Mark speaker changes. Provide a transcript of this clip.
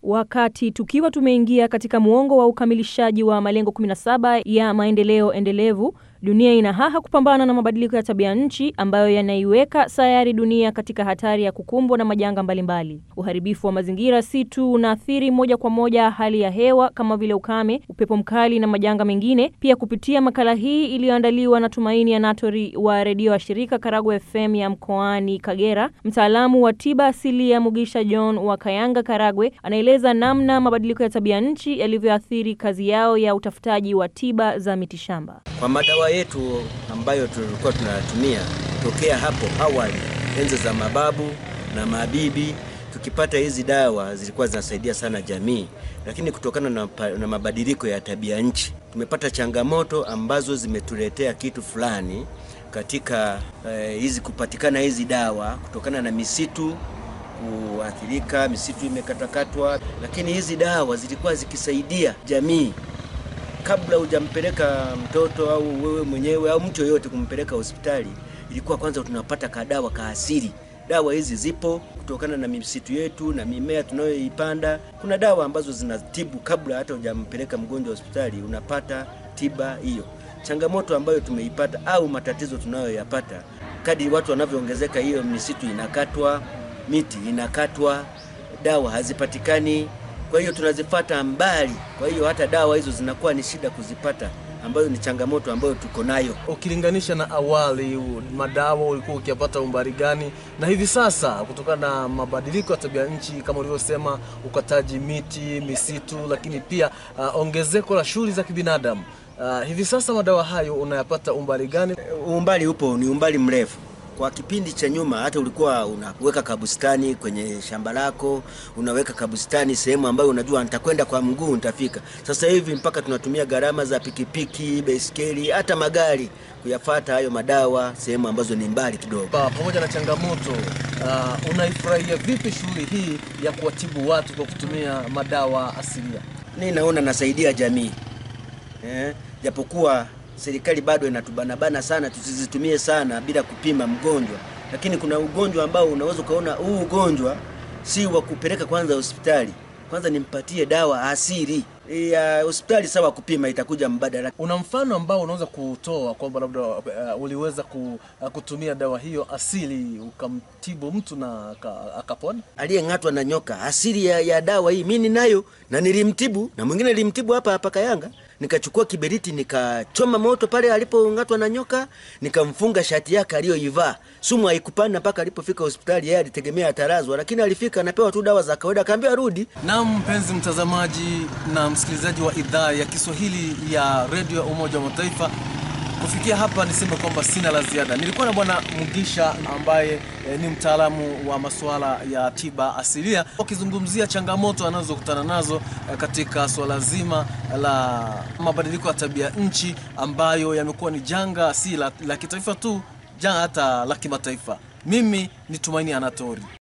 Speaker 1: Wakati tukiwa tumeingia katika muongo wa ukamilishaji wa malengo 17 ya maendeleo endelevu, dunia ina haha kupambana na mabadiliko ya tabia nchi ambayo yanaiweka sayari dunia katika hatari ya kukumbwa na majanga mbalimbali. Uharibifu wa mazingira si tu unaathiri moja kwa moja hali ya hewa kama vile ukame, upepo mkali na majanga mengine. Pia kupitia makala hii iliyoandaliwa na Tumaini Anatori wa redio wa shirika Karagwe FM ya mkoani Kagera, mtaalamu wa tiba asilia Mugisha John wa Kayanga, Karagwe, anaeleza namna mabadiliko ya tabia nchi yalivyoathiri kazi yao ya utafutaji wa tiba za mitishamba.
Speaker 2: Kwa madawa yetu ambayo tulikuwa tunayatumia tokea hapo awali, enzi za mababu na mabibi, tukipata hizi dawa zilikuwa zinasaidia sana jamii, lakini kutokana na, na mabadiliko ya tabia nchi tumepata changamoto ambazo zimetuletea kitu fulani katika eh, hizi kupatikana hizi dawa kutokana na misitu kuathirika, misitu imekatakatwa, lakini hizi dawa zilikuwa zikisaidia jamii kabla hujampeleka mtoto au wewe mwenyewe au mtu yoyote kumpeleka hospitali, ilikuwa kwanza tunapata kadawa ka asili. Dawa hizi zipo kutokana na misitu yetu na mimea tunayoipanda. Kuna dawa ambazo zinatibu kabla hata hujampeleka mgonjwa hospitali, unapata tiba hiyo. Changamoto ambayo tumeipata au matatizo tunayoyapata, kadri watu wanavyoongezeka, hiyo misitu inakatwa, miti inakatwa, dawa hazipatikani kwa hiyo tunazifata mbali. Kwa hiyo hata dawa hizo zinakuwa ni shida kuzipata, ambayo ni changamoto ambayo tuko nayo.
Speaker 3: Ukilinganisha na awali, madawa ulikuwa ukiyapata umbali gani, na hivi sasa kutokana na mabadiliko ya tabia nchi kama ulivyosema, ukataji miti, misitu, lakini pia uh, ongezeko la shughuli za kibinadamu uh, hivi sasa madawa hayo unayapata umbali gani?
Speaker 2: Umbali upo, ni umbali mrefu kwa kipindi cha nyuma hata ulikuwa unaweka kabustani kwenye shamba lako, unaweka kabustani sehemu ambayo unajua nitakwenda kwa mguu nitafika. Sasa hivi mpaka tunatumia gharama za pikipiki, baiskeli, hata magari kuyafata hayo madawa sehemu ambazo ni mbali kidogo.
Speaker 3: Pamoja na changamoto uh, unaifurahia vipi shughuli hii ya kuwatibu watu kwa kutumia madawa asilia?
Speaker 2: Mimi naona nasaidia jamii eh, japokuwa serikali bado inatubanabana sana, tusizitumie sana bila kupima mgonjwa. Lakini kuna ugonjwa ambao unaweza ukaona huu ugonjwa si wa kupeleka kwanza hospitali, kwanza nimpatie dawa asili ya hospitali. Sawa, kupima itakuja mbadala.
Speaker 3: Una mfano ambao unaweza kutoa kwamba labda uh, uliweza ku, uh, kutumia dawa hiyo asili ukamtibu mtu na akapona?
Speaker 2: Aliyeng'atwa na nyoka, asili ya, ya dawa hii mimi ninayo na nilimtibu, na mwingine nilimtibu hapa hapa Kayanga nikachukua kiberiti nikachoma moto pale alipong'atwa na nyoka, nikamfunga shati yake aliyoivaa. Sumu haikupanda mpaka alipofika hospitali. Yeye alitegemea atarazwa, lakini alifika anapewa tu dawa za kawaida, akaambiwa rudi.
Speaker 3: Naam, mpenzi mtazamaji na msikilizaji wa idhaa ya Kiswahili ya redio ya Umoja wa Mataifa, kufikia hapa niseme kwamba sina la ziada. Nilikuwa na Bwana Mugisha ambaye e, ni mtaalamu wa masuala ya tiba asilia, wakizungumzia changamoto anazokutana nazo e, katika suala zima la mabadiliko ya tabia nchi ambayo yamekuwa ni janga si la, la kitaifa tu, janga hata la kimataifa. Mimi ni Tumaini Anatori.